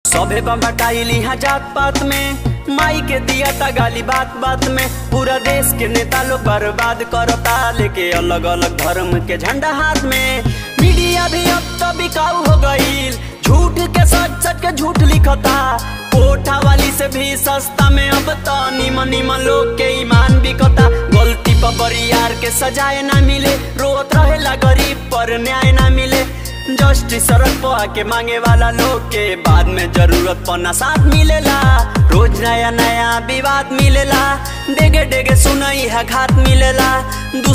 सभे बटाइल यहाँ जात पात में माई के दिया ता गाली बात बात में पूरा देश के नेता लोग बर्बाद करता लेके अलग अलग धर्म के झंडा हाथ में मीडिया भी अब तो बिकाऊ हो गईल झूठ के सच सच के झूठ लिखता कोठा वाली से भी सस्ता में अब तो निमन निमन लोग के ईमान बिकता गलती पर बरियार के सजाए ना मिले रोत रहेला गरीब पर न्याय ना मिले जस्टिस सड़क पर आके मांगे वाला लोग के बाद में जरूरत पना साथ मिलेला रोज नया नया विवाद मिलेला डेगे डेगे सुनई है घात मिलेला